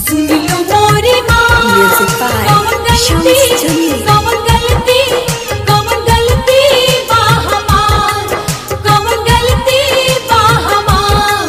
सुन लो मोरी माँ Music by कौन गलती Shams Jamil. कौन गलती कौन गलती बा हमार कौन गलती बा हमार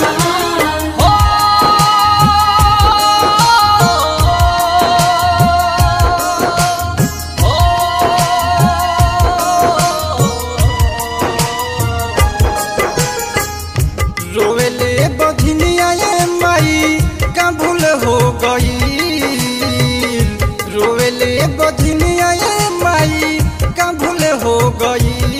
रोवेले बधिनिया ये माई का भूल हो गई रोवेले बधिनिया ये माई का भूल हो गई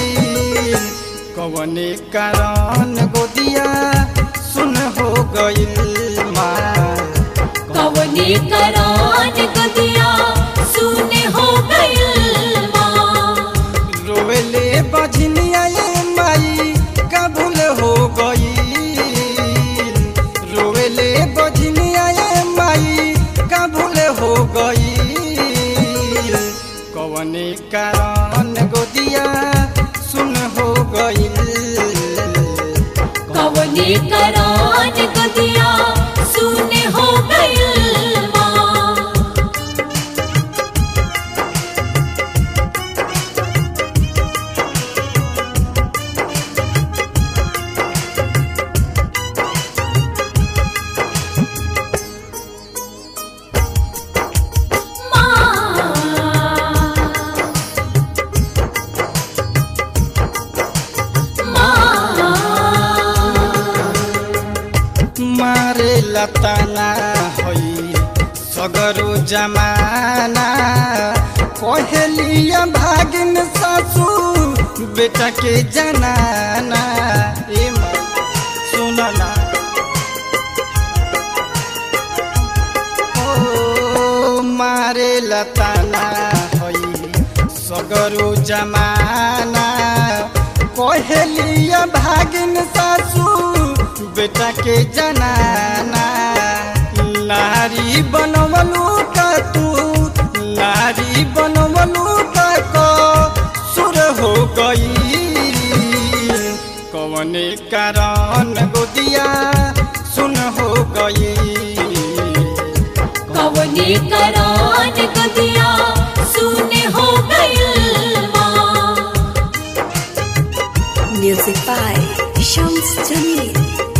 कवने कारण गोदिया सुन हो गई माँ कवनी करान गदिया सुने हो गइल माँ रोवेले बधिनिया ये माई का भूल हो गई रोवेले बधिनिया ये माई का भूल हो गई कवने कारण गोदिया सुन हो गई कवनी करान गदिया सुने हो गइल माँ मारे लताना होई सगरो जमाना कहेलिया भागिन सासू बेटा के जनाना ए माँ सुनना ओ मारे लताना होई सगरो जमाना कहेलिया भागिन सासू बेटा के जनाना नारी बनवलू का तू नारी बनवलू का को सुर हो गई कवने कारण गोदिया सुन हो गई कवनी करान गदिया सुने हो गइल माँ Music by Shams Jamil.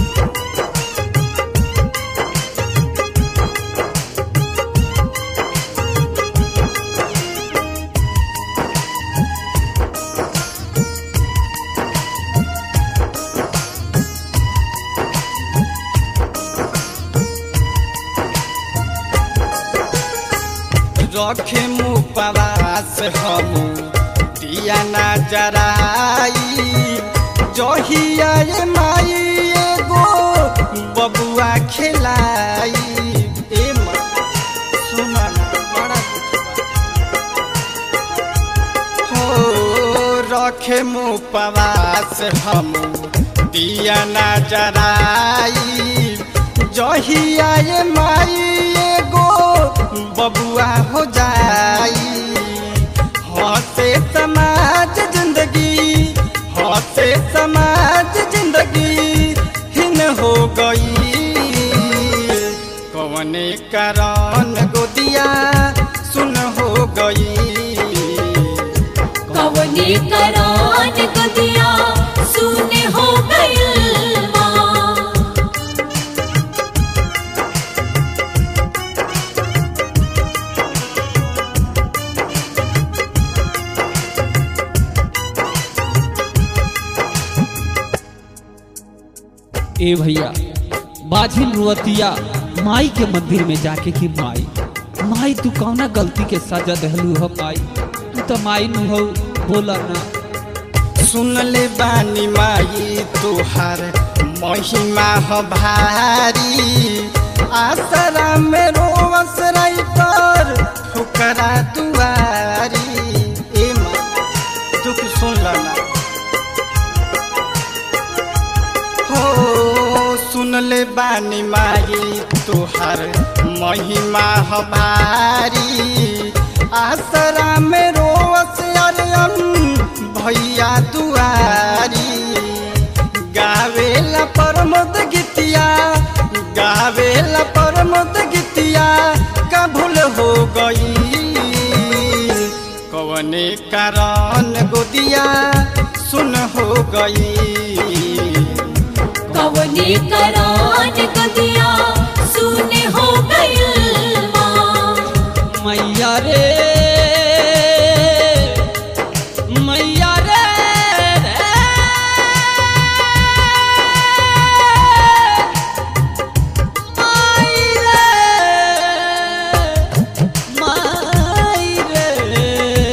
रखे मुपवास हम दिया ना जराई जहिया ये माई एगो बबुआ खिलाई ए माँ सुना ना बड़ा दुख बा। हो रखे मुपवास हम दिया ना जराई जहिया ये माई एगो बबुआ हो जाई हंसे समाज जिंदगी हंसे समाज जिंदगी हिन हो गई कवने कारण गोदिया सुन हो गई कवनी करान गदिया सुने हो गइल माँ ए भैया बाझिल रुअतिया माई के मंदिर में जाके कि माई माई तू कौना गलती के सजा दहलू हो माई तू तो माई नु हो बोला ना सुन ले बानी माई तुहार महिमा ह भारी आसरा में रोवस राइटर ठुकरा दुआरी ए माँ दुख सुन लना हो सुन ले बानी माई तुहार महिमा ह भारी आसरा में रोवस अरियन भैया दुआरी गावेला परमद गीतिया गावेला परमद गीतिया कवने कारण गोदिया सुन हो गई कवनी करान गदिया सुने हो गइल माँ मैया रे मैया रे माई रे माई रे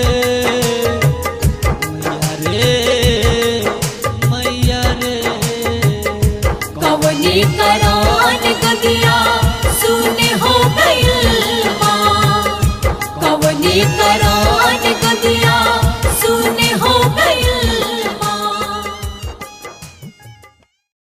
मैया रे मैया रे कवनी करान गदिया सुने हो गइल माँ कवनी करान गदिया